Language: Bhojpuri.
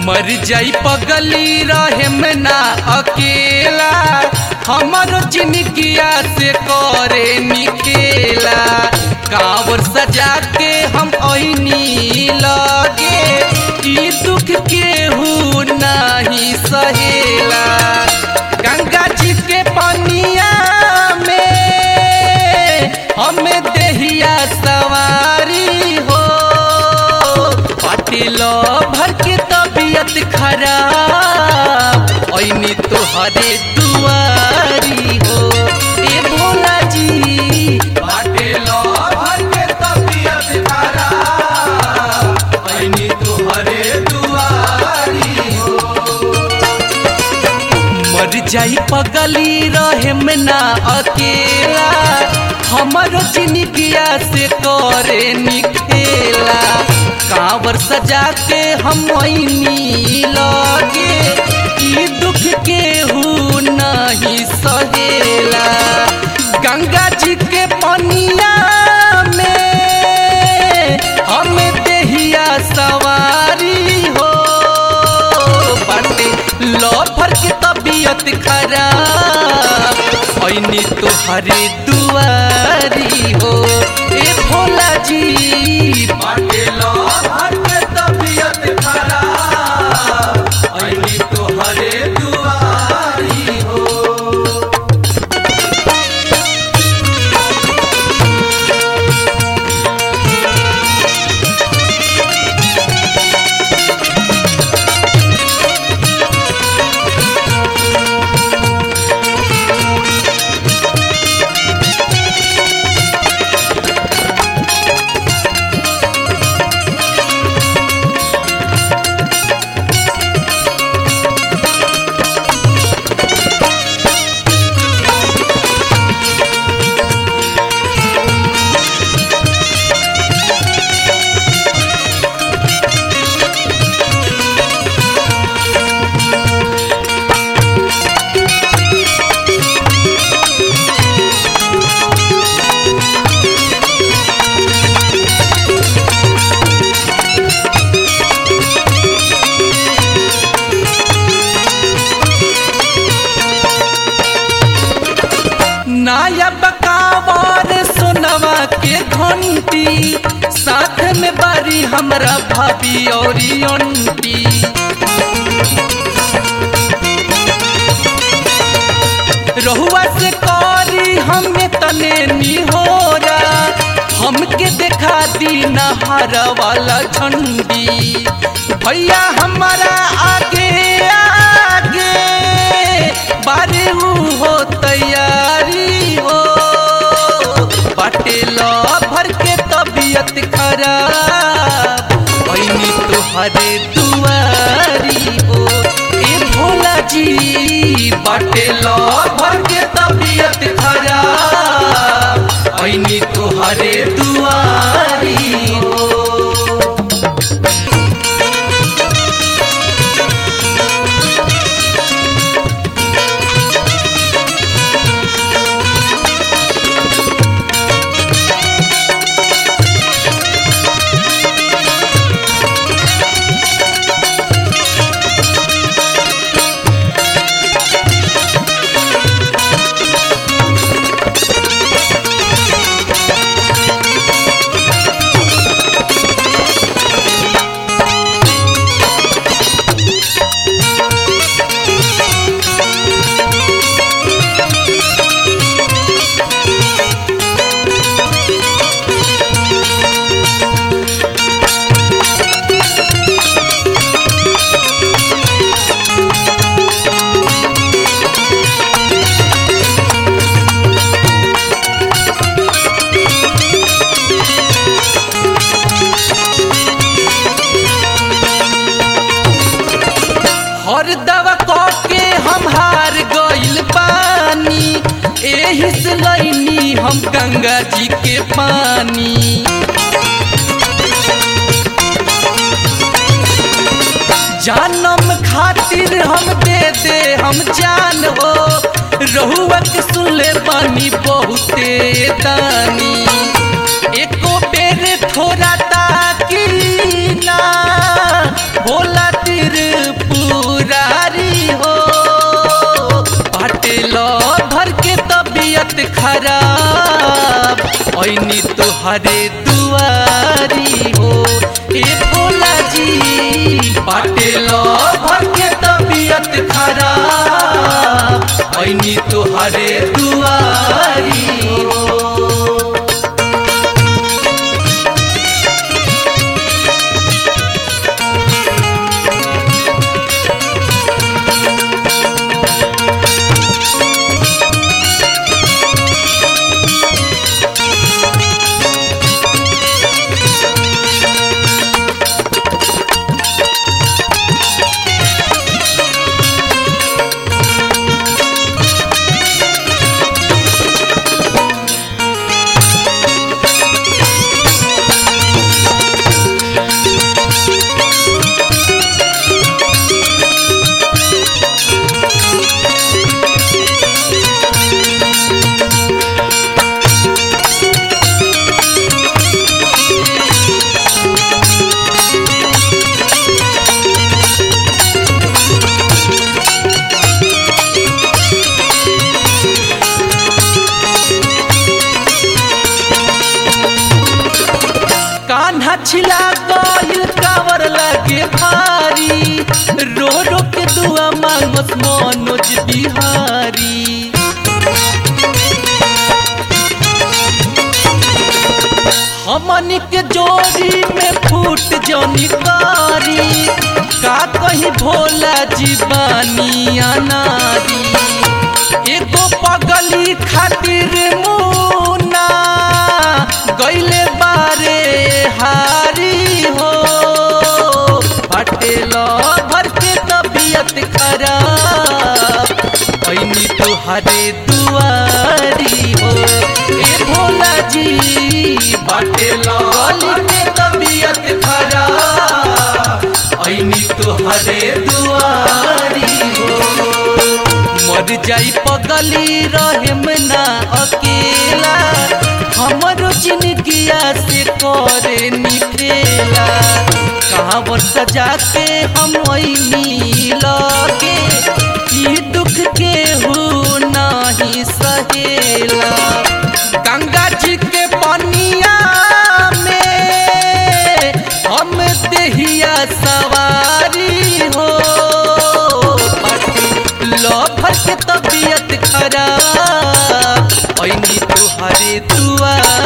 मर जाई पगली रहे में ना अकेला हमर जिंदगिया से करे निकेला कांवर सजा के हम ऐनी लगे ई दुख केहू नहीं सहेला गंगा जी के पनिया में हमें देहिया सवारी हो पाटिल भर के तबीयत खराब ऐनी तोहरे दुआरी हो ए भोला जी पाटिल भर के तबीयत खराब ऐनी तोहरे दुआरी हो मर जाई पगली रहे में ना अकेला हमर जिंदगिया से करे निखेला कांवर सजा के हम ऐनी लगे ई दुख केहू नहीं सहेला गंगा जी के पनिया में हम देहिया सवारी हो बाटे लफर के तबीयत खराब ऐनी तोहरे दुआरी हो ए भोला जी बाटे लफर के तबीयत खराब ऐनी तोहरे दुआरी हो नाया बकावर सुनवा के घंटी साथ में बारी हमरा भाभी और अंटी रहुआ से करी हमें तने निहोरा हमके देखा दी नहर वाला झंडी भैया हमारा आगे आगे बारे हो तैयारी हो बाटे भर के तबीयत खराब ऐनी तोहरे दुआरी हो ए भोला जी बाटे भर के तबीयत खराब ऐनी तोहरे दुआरी हो हर दवा के हम हार गइल पानी एही से लैनी हम गंगा जी के पानी जानम खातिर हम दे दे हम जान हो रहुआ के सुनले पानी बहुते दानी एको बेर थोड़ा ताकी ना भोला तिर तुहरे दुआरी हो ए भोला जी बाटे लो भर के तबीयत खराब ऐनी तुहरे दुआरी हो कान्हा छिला गइल कावर लगे भारी रो रो के दुआ मांगस मनोज बिहारी हमनी के जोड़ी में फूट जनी कारी का कहीं भोला जीवानी अनारी एगो पगली खातिर मुना गइले बारे हारी हो पटेल भर के तबीयत खराब ऐनी तुहरे दुआरी हो ए भोला जी पटेल भर के तबीयत खराब ऐनी तुहरे दुआरी हो मर जाई पगली रहेम ना अकेला हमरो जिंदगिया से करे निखेला कहाँ वर सजा के हम ऐनी लगे ई दुख के हो नहीं सहेला गंगा जी के पनिया में हम देहिया सवारी हो लफर के तबीयत खराब ऐनी तुहरे दुआ